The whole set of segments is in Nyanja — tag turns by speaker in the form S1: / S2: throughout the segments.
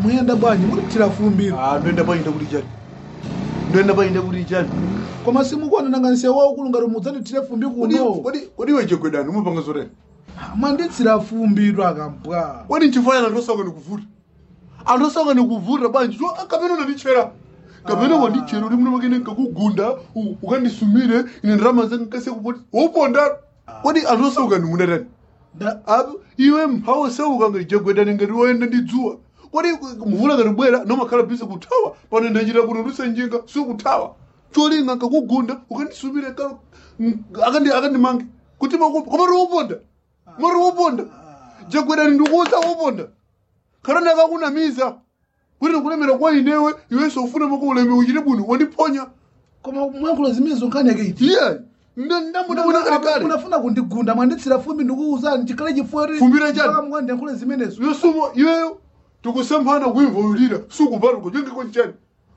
S1: muyenda bwanji mulipitira fumbiro
S2: Ah, ndoenda painde kuti chani ndoenda painde kuti chani
S1: koma simukuonananga nsewu waukulu ngati mudzandithire fumbi
S2: Kodi-
S1: kuno
S2: kodi kodi iwe chegwedani umapanga zotani
S1: mwanditsira fumbiro akambwa
S2: kodi nchifanya anthu osauka nikuvuta anthu osauka nikuvuta bwanji so kapena unandichera kapena
S1: Ah.
S2: wandichera uli muno makene nkakugunda u- ukandisumire ine ndirama zangu nkase kupoti wopondana kodi anthu osauka nimunatani
S1: Nda-
S2: apo iwe mphawi osauka ngati chegwedani ngati woyenda ndi dzuwa kodi mvula ngati bwera nomakhala bisi kuthawa pano ndachita kuti nduse njinga sikuthawa cholinga nkakugunda ukandisumire ka- m- akandi akandimange kuti makupa koma tiwoponda mari woponda chegwedani ndikuuza woponda kana ndakakunamiza kuti ndikulemera kwa inewe iwenso ufuna mako uleme uchite bwino wandiponya
S1: koma mwankhulo zimene zonkhani iti
S2: iye ndamudabona kalekale
S1: unafuna kundigunda mwanditsira fumbi ndikuwuzani chikhale chifuwa
S2: Fumbira chani?
S1: mwandiyankhule zimenezo
S2: yosumo iweyo tikusemphana kuimvulira sukupata kuchengeko nchani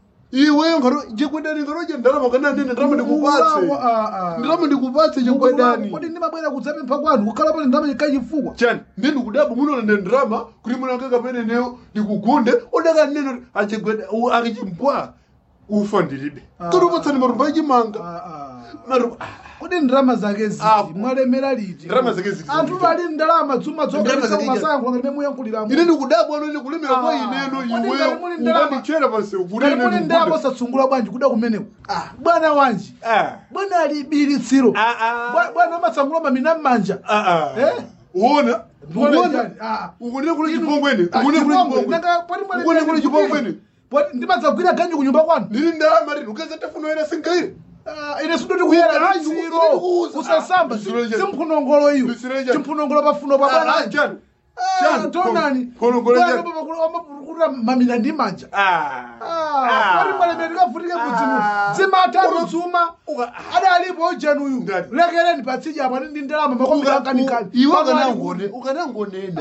S2: iweyo ngaro chegwedani ngaroje ndalama kana nene ndalama ndikupatse ndalama ndikupatse chegwedani
S1: kodi ndimabwera kudzapempha kwanu kukhala pali ndalama chikhale chifukwa
S2: chani ndi ndikudaba munola ndi ndrama kuti munange kapene neyo ndikugunde udakanena achegweda akichimpwa ufa ndilibe
S1: Ah.
S2: tolipatsani marumba achimanga
S1: Ah, ah.
S2: Maru-
S1: kodi ndalama zake ziti
S2: Ah,
S1: mwalemera liti
S2: ndalama zake ziti
S1: anthu
S2: ziti.
S1: ali ndalama dzuma
S2: Ndalama zake
S1: zokasankho ngati memuyankhuliramo
S2: ine ndikudabwa ano ine kulemera kwa
S1: Ah.
S2: ineno
S1: Kodi ngati
S2: iweyo
S1: muli ndalama-
S2: ukandichera pansewu kuti
S1: ngati
S2: ine
S1: muli ndalama
S2: ndikugunde.
S1: osatsungula bwanji kuda kumeneko bwana wanji
S2: Ah.
S1: bwana ali bilitsiro
S2: Ah, ah.
S1: Bwa- bwana amatsangula mamina m'manja
S2: Ah, ah.
S1: Eh?
S2: uona
S1: Ndikuona
S2: ukuona
S1: chani? Ah.
S2: ukunene kule chipongweni
S1: Ah,
S2: ukunene kule
S1: chipongwe.
S2: chipongweni
S1: Nanga pali mwale
S2: ukunene kule
S1: mbili
S2: chipongweni
S1: Poti ndimadzagwira ganji kunyumba kwanu
S2: ndili ndalama lino ukeza tafunoera singaire
S1: Ah, ine sidoti kuyera
S2: Ah,
S1: litsiro
S2: ndikukuwuza.
S1: usasamba
S2: Ah, ndisiro chani?
S1: simphunongolo iyo
S2: Ndisiro chani?
S1: chimphunongolo pafuno pa bwana wanji.
S2: chani
S1: Ah,
S2: chani
S1: tonani
S2: Phunongolo chani?
S1: amapukuta mamina ndi manja
S2: Ah.
S1: pali mwale ndikavutike kudzimu
S2: Ah.
S1: dzimatatu dzuma
S2: Uka-
S1: adalipo ujanuyu
S2: Ndani?
S1: lekereni patsija apa ndi ndalama makomi kankanikani
S2: iwe ukanangone ukanangonena